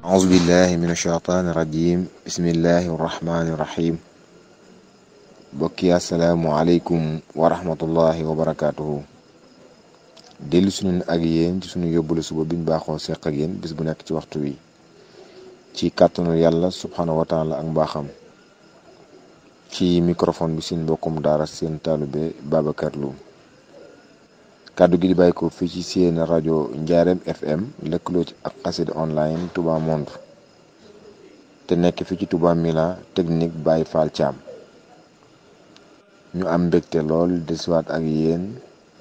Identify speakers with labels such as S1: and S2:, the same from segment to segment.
S1: أعوذ بالله من الشيطان الرجيم بسم الله الرحمن الرحيم bokki asalaamualeykum wa rahmatullahi wa barakaatuhu dellu suñu ak yéen ci suñu yóbbulu suba biñ baaxoo seq ak yéen bis bu nekk ci waxtu wi ci kàttanu yàlla subhanahu wa taala ak mbaaxam ci microphone bi seen mbokkum daara seen taalube Babacar Loum kàddu gi di bàyyi ko fii ci seen rajo Njaareem FM lëkkaloo ci ak xasida online Touba Monde te nekk fii ci Touba Mila technique Baye Fall Thiam ñu am mbégte lool desiwaat ak yéen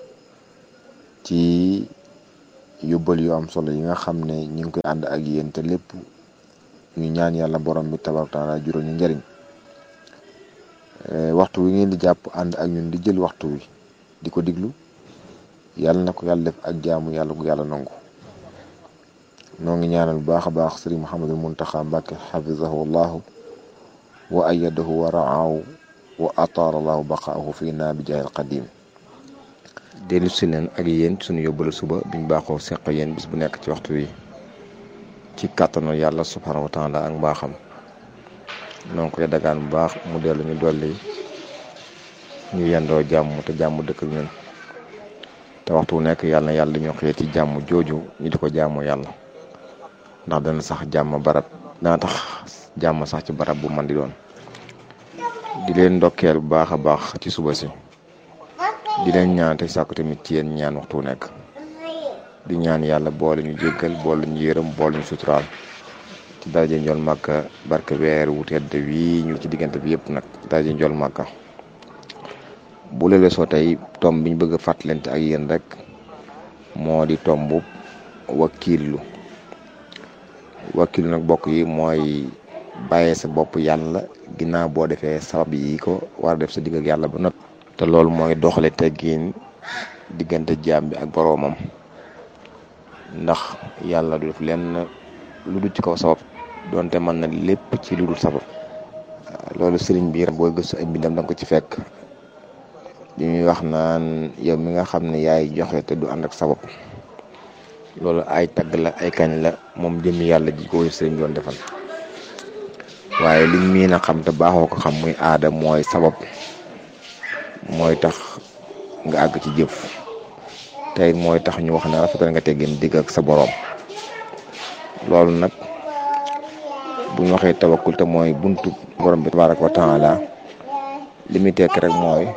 S1: ci yóbbal yu am solo yi nga xam ne ñu ngi koy ànd ak yéen te lépp ñu ñaan yàlla borom bi tabaaraka taala juróom ñu njëriñ waxtu wi ngeen di jàpp ànd ak ñun di jël waxtu wi di ko diglu yàlla na ko yàlla def ak jaamu yàlla gu yàlla nangu noo ngi ñaanal bu baax a baax sëriñ Mouhamadul Muntaxa Mbàkke xafizahu allahu wa ayadahu wa raahu wa ataara allahu baqaahu fii naa bi jaayil qadim dellu si leen ak yéen suñu yóbbalu suba biñ baaxoo seq yéen bis bu nekk ci waxtu wi ci kàttanu yàlla subhanahu wa taala ak mbaaxam noonu koy dagaan bu baax mu dellu ñu dolli ñu yendoo jàmm te jàmm dëkk ak ñun te waxtu wu nekk yàlla na yàlla dañoo xëyee ci jàmm jooju ñu di ko jaamu yàlla ndax dana sax jàmm barab dana tax jàmm sax ci barab bu man di doon di leen ndokkeel bu baax a baax ci suba si di leen ñaan te sàkku tamit ci yéen ñaan waxtu wu nekk di ñaan yàlla boole ñu jéggal boole ñu yërëm boole ñu suturaal ci daraje njool màkka barke weer wu tedd wii ñu ci diggante bi yëpp nag ci daraje njool màkka bu lelee soo tey tomb bi ñu bëgg a fàttalante ak yéen rek moo di tomb wakiilu wakiilu nag bokk yi mooy bàyyee sa bopp yàlla ginnaaw boo defee sabab yi ko war a def sa digg ak yàlla ba not te loolu mooy doxale teggiin diggante jaam bi ak boroomam ndax yàlla du def lenn lu dul ci kaw sabab donte mën na lépp ci lu dul sabab loolu sëriñ bi boo gëstu ay mbindam danga ko ci fekk li ñuy wax naan yow mi nga xam ne yaay joxe te du ànd ak sabab loolu ay tagg la ay kañ la moom jëmmi yàlla ji ko sëriñ bi doon defal waaye liñ miin a xam te baaxoo ko xam muy aada mooy sabab mooy tax nga àgg ci jëf tey mooy tax ñu wax ne rafetal nga teggin digg ak sa boroom loolu nag bu ñu waxee tawakkul te mooy buntu borom bi tabaraka wa taala li muy tekk rek mooy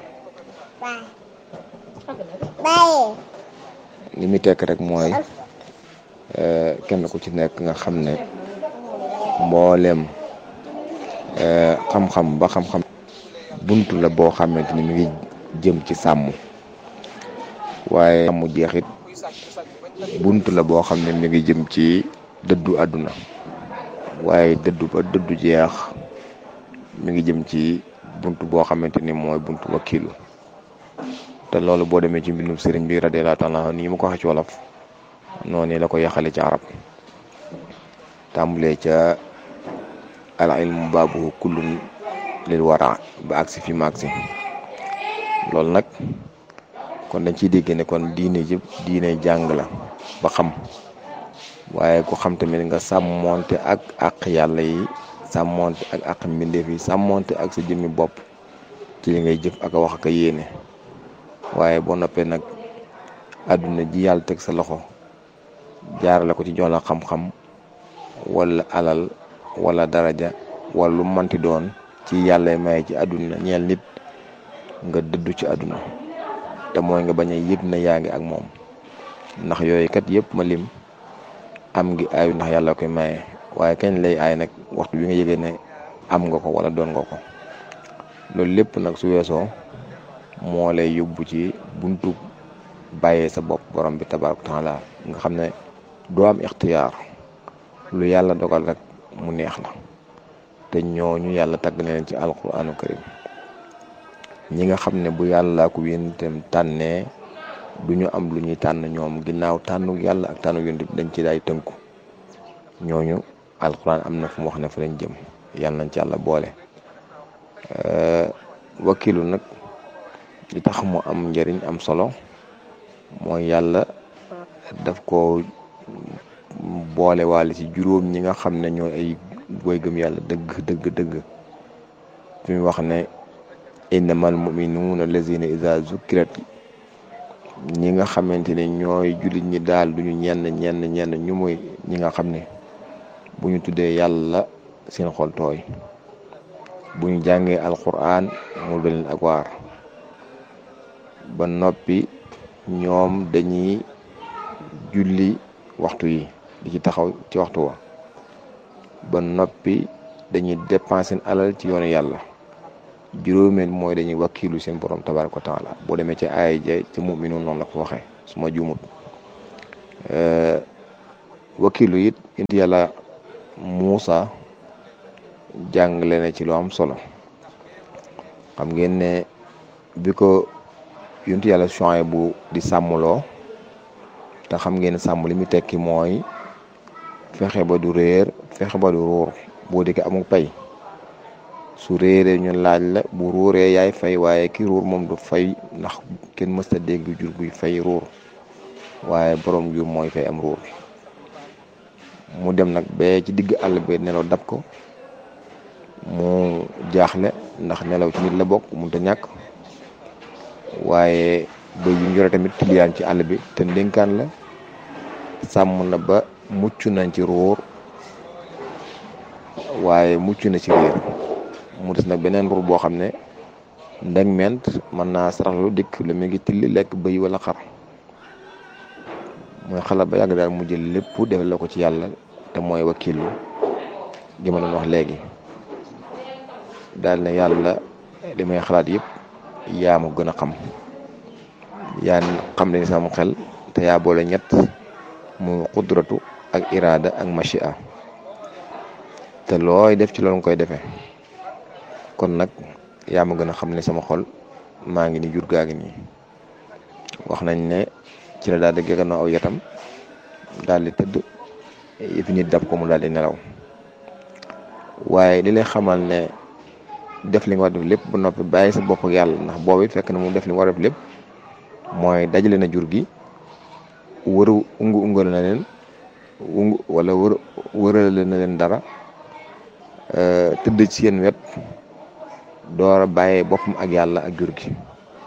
S1: li muy tekk rek mooy kenn ku ci nekk nga xam ne mboolem xam-xam ba xam-xam buntu la boo xamante ni mi ngi jëm ci sàmm waaye sàmm jeexit buntu la boo xam ne mi ngi jëm ci dëddu àdduna waaye dëddu ba dëddu jeex mi ngi jëm ci buntu boo xamante ni mooy buntu wakiilu te loolu boo demee ci mbindum sëriñ bi radiyallahu taala nii ma ko waxee ci wolof noonu la ko yaxale ci arab tàmbulee ca al ilmu baabu kullun lil wara ba agsi fi ma agsi loolu nag kon dañ ciy dégg ne kon diine yëpp diine jàng la ba xam waaye ku xam tamit nga sàmmonte ak àq yàlla yi sàmmonte ak àq mbindeef yi sàmmonte ak sa jëmmi bopp ci li ngay jëf ak a wax ak a yéene waaye boo noppee nag àdduna ji yàlla teg sa loxo jaarale ko ci jox la xam-xam wala alal wala daraja wala lu manti doon ci yàlla may ci àdduna ñeel nit nga dëddu ci àdduna te mooy nga bañ a yëg na yaa ngi ak moom ndax yooyu kat yëpp ma lim am ngi aayu ndax yàlla koy maye waaye kañ lay aay nag waxtu bi nga yëgee ne am nga ko wala doon nga ko loolu lépp nag su weesoo moo lay yóbbu ci buntu bàyyee sa bopp borom bi tabaaraka taala nga xam ne doo am ixtiyaar lu yàlla dogal rek mu neex la te ñooñu yàlla tagg na leen ci alquranu karim ñi nga xam ne bu yàlla ko yónentam tànnee du ñu am lu ñuy tànn ñoom ginnaaw tànnu yàlla ak tànnu yónent dañ ci daay tënku ñooñu alquran am na fu mu wax ne fa lañ jëm yàlla nañ ci yàlla boole wakilu nag li tax mu am njëriñ am solo mooy yàlla daf ko boole waale ci juróom ñi nga xam ne ñooy ay woy gëm yàlla dëgg dëgg dëgg fi mu wax ne innamal muminuuna lazina iza zukkirat ñi nga xamante ne ñooy jullit ñi daal duñu ñenn ñenn ñenn ñu muy ñi nga xam ne bu ñu tuddee yàlla seen xol tooy bu ñu jàngee alquran mu doon leen ak waar ba noppi ñoom dañuy julli waxtu yi di ci taxaw ci waxtu wa ba noppi dañuy dépenser seen alal ci yoonu yàlla juróomeel mooy dañuy wakkilu seen borom tabaraka wa taala boo demee ci aaya ja ci mu'minuun noonu la ko waxee su ma juumut wakkilu it indi yàlla Muusa jàngale na ci lu am solo xam ngeen ne bi ko yonent yàlla Suwayb bu di sàmmloo te xam ngeen sàmm li mu tekki mooy fexe ba du réer fexe ba du ruur boo di ko amul pay su réeree ñu laaj la bu ruuree yaay fay waaye ki ruur moom du fay ndax kenn mësta dégg jur buy fay ruur waaye borom jur mooy fay am ruur mu dem nag ba ci digg àll bi nelaw dab ko mu jaaxle ndax nelaw ci nit la bokk mënut a ñàkk waaye bëy yu njore tamit tiliyaan ci àll bi te ndénkaan la sàmm na ba mucc nañ ci ruur waaye mucc na ci réer mu des nag beneen ruur boo xam ne ndeg ment mën naa saraxlu dikk lu mu ngi tilli lekk bëy wala xar mooy xalaat ba yàgg daal mu jël lépp def la ko ci yàlla te mooy wakilu gi ma doon wax léegi daal ne yàlla li may xalaat yëpp yaa ma gën a xam yaa xam ne sama xel te yaa boole ñett mu xudratu ak iraada ak machia te looy def ci loolu nga koy defee kon nag yaa ma gën a xam ne sama xol maa ngi ni jur gaa ngi nii wax nañ ne ci la daal di gëgënoo aw yatam daal di tëdd yëfi nit dab ko mu daal di nelaw waaye li lay xamal ne def li nga war def lépp ba noppi bàyyi sa bopp ak yàlla ndax boobu it fekk na mu def li nga war def lépp mooy dajale na jur gi wëru ungu ungal na leen ungu wala wër wërale na leen dara tëdd ci seen wet door a bàyyee boppam ak yàlla ak jur gi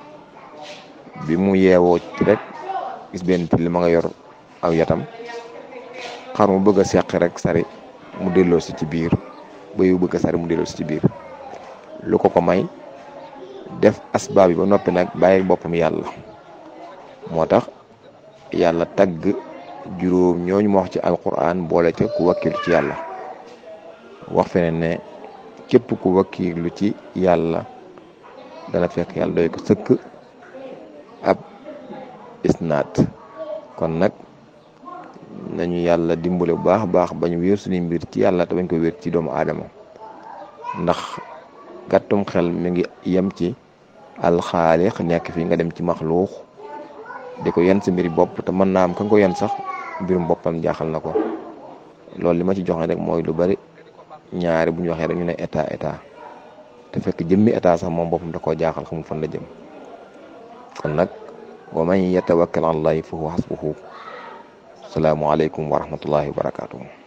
S1: bi mu yeewoo ci rek gis benn till ma nga yor aw yatam xar mu bëgg a seqi rek sari mu delloo si ci biir ba yu bëgg a sari mu delloo si ci biir lu ko ko may def asbaab yi ba noppi nag bàyyi boppam yàlla moo tax yàlla tagg juróom ñooñu ma wax ci alquran boole ca ku wakkilu ci yàlla wax feneen ne képp ku wakkilu ci yàlla dana fekk yàlla doy ko sëkk ab isnaat kon nag nañu yàlla dimbale bu baax a baax ba ñu wéer suñuy mbir ci yàlla te bañ ko wéer ci doomu aadama ndax gàttum xel mi ngi yem ci alxaaliq nekk fi nga dem ci maxluux di ko yenn sa mbiri bopp te mën naa am ka nga ko yenn sax mbirum boppam jaaxal na ko loolu li ma ci joxe rek mooy lu bari ñaari bu ñu waxee rek ñu ne état état te fekk jëmmi état sax moom boppam da koo jaaxal xamul fan la jëm kon nag wa man yatawakkal ala allahi fa huwa hasbuhu salaamu aleykum wa rahmatullahi wa barakatuhu